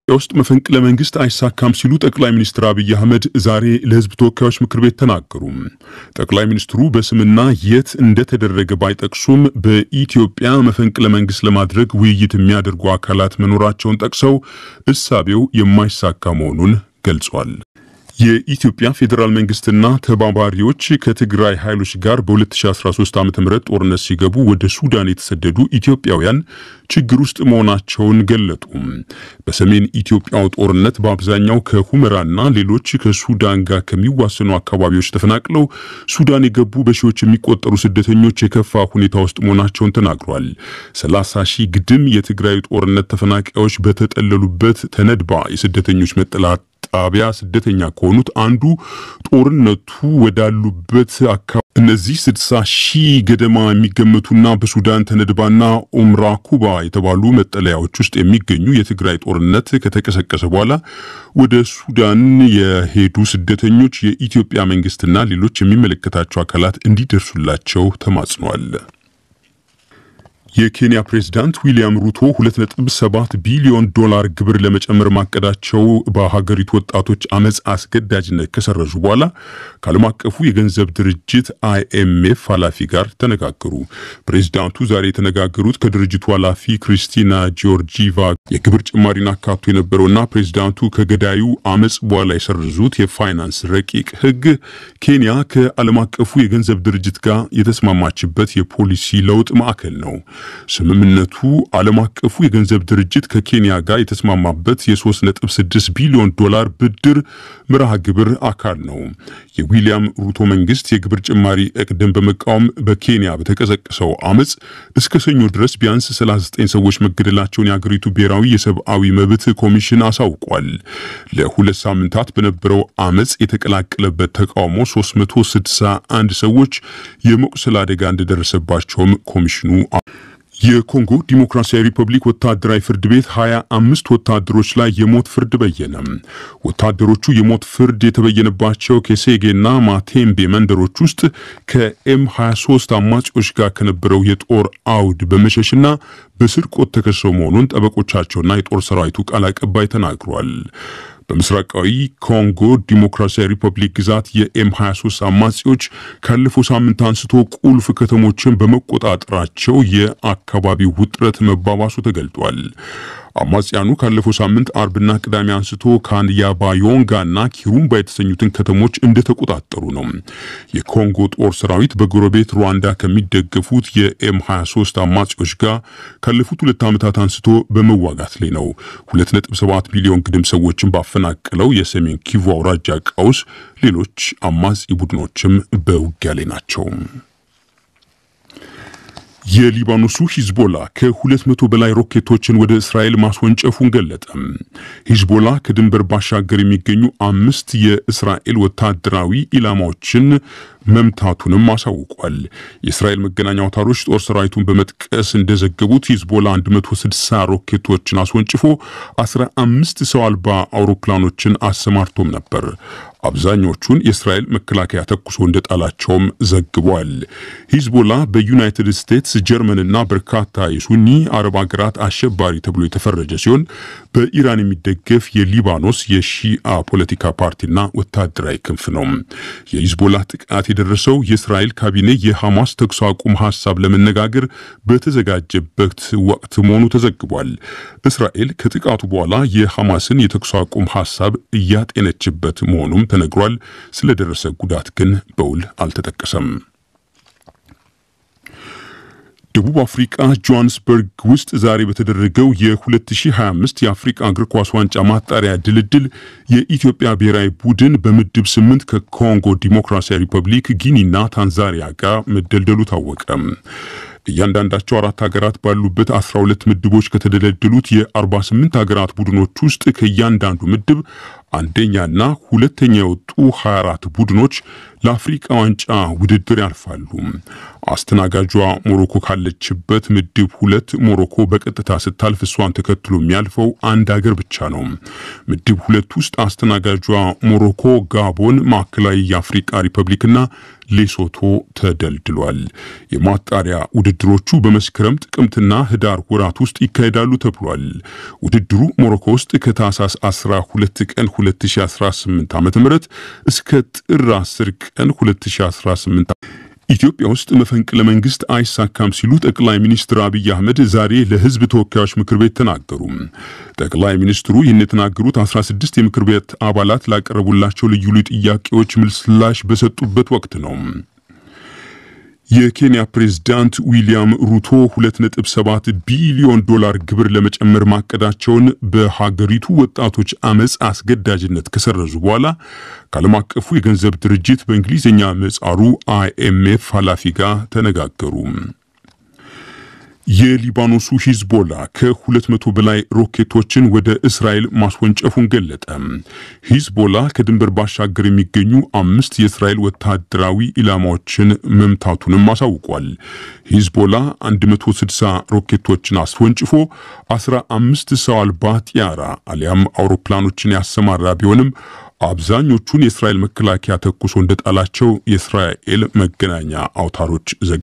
ኢትዮጵያ ውስጥ መፈንቅለ መንግስት አይሳካም ሲሉ ጠቅላይ ሚኒስትር አብይ አህመድ ዛሬ ለህዝብ ተወካዮች ምክር ቤት ተናገሩ። ጠቅላይ ሚኒስትሩ በስምና የት እንደተደረገ ባይጠቅሱም በኢትዮጵያ መፈንቅለ መንግስት ለማድረግ ውይይት የሚያደርጉ አካላት መኖራቸውን ጠቅሰው እሳቤው የማይሳካ መሆኑን ገልጿል። የኢትዮጵያ ፌዴራል መንግስትና ተባባሪዎች ከትግራይ ኃይሎች ጋር በ2013 ዓ ም ጦርነት ሲገቡ ወደ ሱዳን የተሰደዱ ኢትዮጵያውያን ችግር ውስጥ መሆናቸውን ገለጡ። በሰሜን ኢትዮጵያው ጦርነት በአብዛኛው ከሁመራና ሌሎች ከሱዳን ጋር ከሚዋሰኑ አካባቢዎች ተፈናቅለው ሱዳን የገቡ በሺዎች የሚቆጠሩ ስደተኞች የከፋ ሁኔታ ውስጥ መሆናቸውን ተናግሯል። 30 ሺህ ግድም የትግራይ ጦርነት ተፈናቃዮች በተጠለሉበት ተነድባ የስደተኞች መጠለያ ጣቢያ ስደተኛ ከሆኑት አንዱ ጦርነቱ ወዳሉበት አካባቢ እነዚህ ስድሳ ሺህ ገደማ የሚገመቱና በሱዳን ተነድባና ኡምራ ኩባ የተባሉ መጠለያዎች ውስጥ የሚገኙ የትግራይ ጦርነት ከተቀሰቀሰ በኋላ ወደ ሱዳን የሄዱ ስደተኞች የኢትዮጵያ መንግስትና ሌሎች የሚመለከታቸው አካላት እንዲደርሱላቸው ተማጽኗል። የኬንያ ፕሬዝዳንት ዊሊያም ሩቶ 2.7 ቢሊዮን ዶላር ግብር ለመጨመር ማቀዳቸው በሀገሪቱ ወጣቶች አመፅ አስገዳጅነት ከሰረዙ በኋላ ከዓለም አቀፉ የገንዘብ ድርጅት አይኤምኤፍ ኃላፊ ጋር ተነጋገሩ። ፕሬዝዳንቱ ዛሬ የተነጋገሩት ከድርጅቱ ኃላፊ ክሪስቲና ጂዮርጂቫ የግብር ጭማሪን አካቶ የነበረውና ፕሬዝዳንቱ ከገዳዩ አመፅ በኋላ የሰረዙት የፋይናንስ ረቂቅ ህግ ኬንያ ከዓለም አቀፉ የገንዘብ ድርጅት ጋር የተስማማችበት የፖሊሲ ለውጥ ማዕከል ነው። ስምምነቱ ዓለም አቀፉ የገንዘብ ድርጅት ከኬንያ ጋር የተስማማበት የ3.6 ቢሊዮን ዶላር ብድር መርሃ ግብር አካል ነው። የዊሊያም ሩቶ መንግስት የግብር ጭማሪ እቅድን በመቃወም በኬንያ በተቀሰቀሰው አመፅ እስከ ሰኞ ድረስ ቢያንስ 39 ሰዎች መገደላቸውን የአገሪቱ ብሔራዊ የሰብአዊ መብት ኮሚሽን አሳውቋል። ለሁለት ሳምንታት በነበረው አመፅ የተቀላቀለበት ተቃውሞ 361 ሰዎች የመቁሰል አደጋ እንደደረሰባቸውም ኮሚሽኑ የኮንጎ ዲሞክራሲያዊ ሪፐብሊክ ወታደራዊ ፍርድ ቤት ሀያ አምስት ወታደሮች ላይ የሞት ፍርድ በየነ። ወታደሮቹ የሞት ፍርድ የተበየነባቸው ከሴጌና ማቴምቤ መንደሮች ውስጥ ከኤም 23 አማጺዎች ጋር ከነበረው የጦር አውድ በመሸሽና በስርቆት ተከሰው መሆኑን ጠበቆቻቸውና የጦር ሰራዊቱ ቃል አቀባይ ተናግሯል። በምስራቃዊ ኮንጎ ዲሞክራሲያዊ ሪፐብሊክ ግዛት የኤም 23 አማጺዎች ካለፈው ሳምንት አንስቶ ቁልፍ ከተሞችን በመቆጣጠራቸው የአካባቢው ውጥረት መባባሱ ተገልጧል። አማጽያኑ ካለፈው ሳምንት አርብና ቅዳሜ አንስቶ ካንያባዮንጋና ኪሩምባ የተሰኙትን ከተሞች እንደተቆጣጠሩ ነው። የኮንጎ ጦር ሰራዊት በጎረቤት ሩዋንዳ ከሚደገፉት የኤም 23 አማጺዎች ጋር ካለፉት ሁለት ዓመታት አንስቶ በመዋጋት ላይ ነው። 2.7 ሚሊዮን ግድም ሰዎችን ባፈናቀለው የሰሜን ኪቩ አውራጃ ቀውስ ሌሎች አማጺ ቡድኖችም በውጊያ ላይ ናቸው። የሊባኖሱ ሂዝቦላ ከሁለት መቶ በላይ ሮኬቶችን ወደ እስራኤል ማስወንጨፉን ገለጠ። ሂዝቦላ ከድንበር ባሻገር የሚገኙ አምስት የእስራኤል ወታደራዊ ኢላማዎችን መምታቱንም አሳውቋል። የእስራኤል መገናኛ አውታሮች ጦር ሰራዊቱን በመጥቀስ እንደዘገቡት ሂዝቦላ 160 ሮኬቶችን አስወንጭፎ 15 ሰው አልባ አውሮፕላኖችን አሰማርቶም ነበር። አብዛኞቹን የእስራኤል መከላከያ ተኩሶ እንደጣላቸውም ዘግቧል። ሂዝቦላ በዩናይትድ ስቴትስ፣ ጀርመንና በርካታ የሱኒ አረብ ሀገራት አሸባሪ ተብሎ የተፈረጀ ሲሆን በኢራን የሚደገፍ የሊባኖስ የሺአ ፖለቲካ ፓርቲና ወታደራዊ ክንፍ ነው። የሂዝቦላ ጥቃት የደረሰው የእስራኤል ካቢኔ የሐማስ ተኩስ አቁም ሀሳብ ለመነጋገር በተዘጋጀበት ወቅት መሆኑ ተዘግቧል። እስራኤል ከጥቃቱ በኋላ የሐማስን የተኩስ አቁም ሀሳብ እያጤነችበት መሆኑም ተነግሯል። ስለደረሰ ጉዳት ግን በውል አልተጠቀሰም። ደቡብ አፍሪቃ ጆሃንስበርግ ውስጥ ዛሬ በተደረገው የ2025 የአፍሪቃ እግር ኳስ ዋንጫ ማጣሪያ ድልድል የኢትዮጵያ ብሔራዊ ቡድን በምድብ ስምንት ከኮንጎ ዲሞክራሲያዊ ሪፐብሊክ፣ ጊኒና ታንዛኒያ ጋር መደልደሉ ታወቀ። እያንዳንዳቸው አራት ሀገራት ባሉበት 12 ምድቦች ከተደለደሉት የ48 ሀገራት ቡድኖች ውስጥ ከእያንዳንዱ ምድብ አንደኛና ሁለተኛ የወጡ 24 ቡድኖች ለአፍሪቃ ዋንጫ ውድድር ያልፋሉ። አስተናጋጇ ሞሮኮ ካለችበት ምድብ ሁለት ሞሮኮ በቀጥታ ስታልፍ እሷን ተከትሎ የሚያልፈው አንድ ሀገር ብቻ ነው። ምድብ ሁለት ውስጥ አስተናጋጇ ሞሮኮ፣ ጋቦን፣ ማዕከላዊ የአፍሪቃ ሪፐብሊክና ሌሶቶ ተደልድሏል። የማጣሪያ ውድድሮቹ በመስከረም ጥቅምትና ህዳር ወራት ውስጥ ይካሄዳሉ ተብሏል። ውድድሩ ሞሮኮ ውስጥ ከታህሳስ 12 ቀን 2018 ዓ.ም እስከ ጥር 10 ቀን 2018 ኢትዮጵያ ውስጥ መፈንቅለ መንግስት አይሳካም ሲሉ ጠቅላይ ሚኒስትር አብይ አህመድ ዛሬ ለህዝብ ተወካዮች ምክር ቤት ተናገሩ። ጠቅላይ ሚኒስትሩ ይህን የተናገሩት 16 የምክር ቤት አባላት ላቀረቡላቸው ልዩ ልዩ ጥያቄዎች ምላሽ በሰጡበት ወቅት ነው። የኬንያ ፕሬዝዳንት ዊሊያም ሩቶ 2.7 ቢሊዮን ዶላር ግብር ለመጨመር ማቀዳቸውን በሀገሪቱ ወጣቶች አመፅ አስገዳጅነት ከሰረዙ በኋላ ከዓለም አቀፉ የገንዘብ ድርጅት በእንግሊዝኛ ምህጻሩ አይኤምኤፍ ኃላፊ ጋር ተነጋገሩ። የሊባኖሱ ሂዝቦላ ከሁለት መቶ በላይ ሮኬቶችን ወደ እስራኤል ማስወንጨፉን ገለጠ። ሂዝቦላ ከድንበር ባሻገር የሚገኙ አምስት የእስራኤል ወታደራዊ ኢላማዎችን መምታቱንም አሳውቋል። ሂዝቦላ 160 ሮኬቶችን አስወንጭፎ 15 ሰው አልባ ጢያራ አሊያም አውሮፕላኖችን ያሰማራ ቢሆንም አብዛኞቹን የእስራኤል መከላከያ ተኩሶ እንደጣላቸው የእስራኤል መገናኛ አውታሮች ዘግ